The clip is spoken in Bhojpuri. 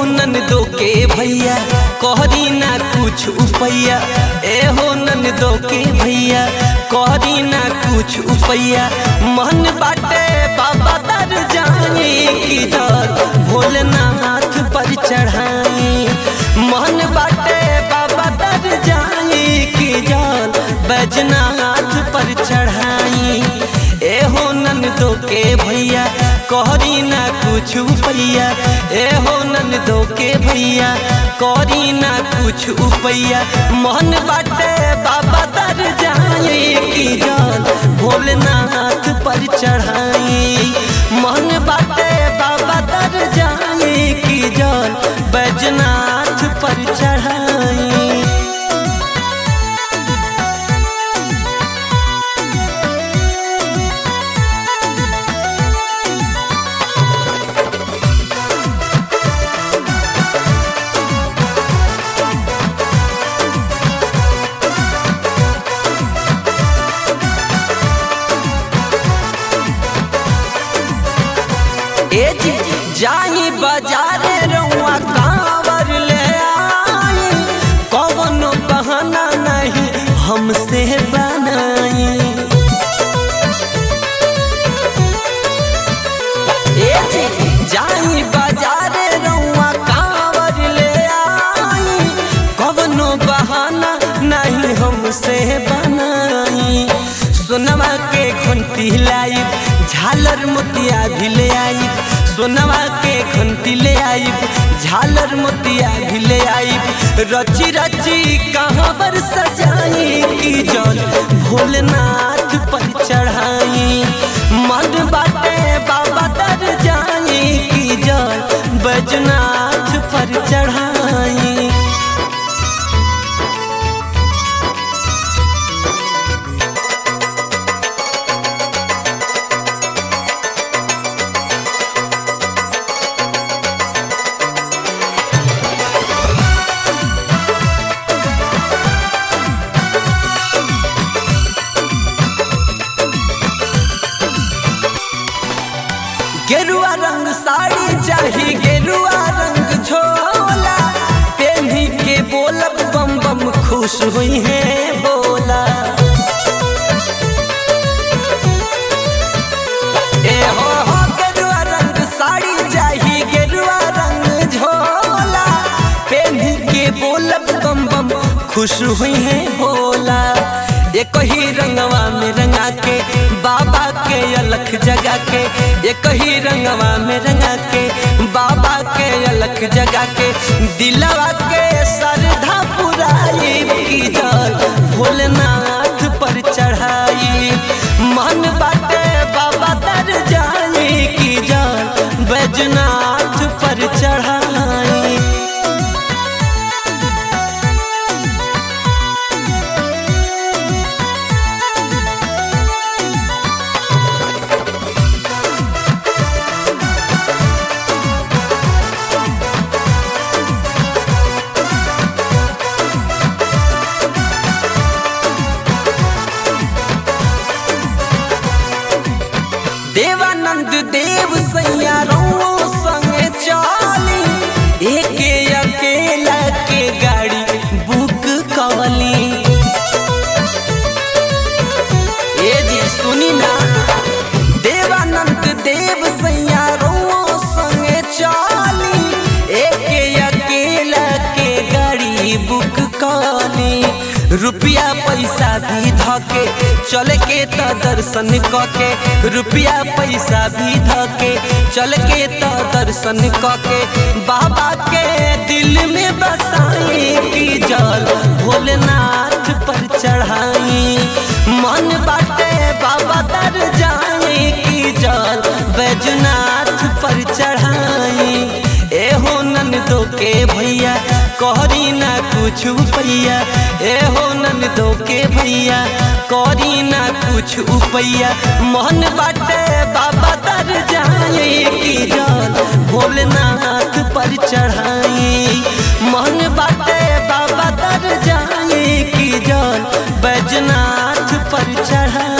ननदो के भैया कहरी ना कुछ उपैया ए हो ननदो के भैया कहरी ना कुछ उपैया मन बाटे बाबा दर जाए की जल भोलेनाथ पर चढ़ाई मन बाटे बाबा दर जाए की जल बैजनाथ पर चढ़ाई ए हो ननदो के भैया कहरी ना कुछ उपैया ए हो ननदो के भैया कहरी ना कुछ उपैया मन बाटे बाबा दर जाए की जल भोलेनाथ पर चढ़ाई मन बाटे बाबा दर जाए की जल बैजनाथ पर चढ़ाई ए जी जाई बाजारे रउआ कांवर ले आई कवनो बहाना नहीं हमसे बनाई ए जी जाई बाजारे रउआ कांवर ले आई कवनो बहाना नहीं हमसे बनाई सोनवा के घंटी लाई झालर मोतिया भी ले आई सोनवा के घंटी ले आई झालर मोतिया भी ले आई रची रची कहाँ पर सजाई की जल भोलेनाथ पर चढ़ाई मन बाटे बाबा तर जाई की जल बैजनाथ पर चढ़ाई गेरुआ रंग साड़ी चाही गेरुआ रंग झोला पेन्ही के बोलब बम बम खुश हुई है बोला ए हो हो गेरुआ रंग साड़ी चाही गेरुआ रंग झोला पेन्ही के बोलब बम बम खुश हुई है बोला एक ही रंगवा में रंगा के बाबा के अलख जगा के एक ही रंगवा में रंगा के बाबा के अलख जगा के दिलवा के श्रद्धा पुराई की जल भोलेनाथ पर चढ़ाई मन बाटे बाबा तर जाए की जल बैजनाथ पर चढ़ाई देवानंद देव सैया रउओ संगे चली एके अकेला के गाड़ी बुक कवली ए जी सुनी ना देवानंद देव सैया रउओ संगे चली एके अकेला के गाड़ी बुक कवली रुपया पैसा भी धके चल के त दर्शन कके रुपया पैसा भी धके चल के त दर्शन कके बाबा के दिल में बसाई की जल भोलेनाथ पर चढ़ाई मन बाटे बाबा दर जाए की जल बैजनाथ पर चढ़ाई ए हो ननदो के भैया कहरी ना कुछ उपैया ए हो ननदो के भैया कहरी ना कुछ उपैया मन बाटे बाबा दर जाए की जल भोलेनाथ पर चढ़ाई मन बाटे बाबा दर जाए की जल बैजनाथ पर चढ़ाई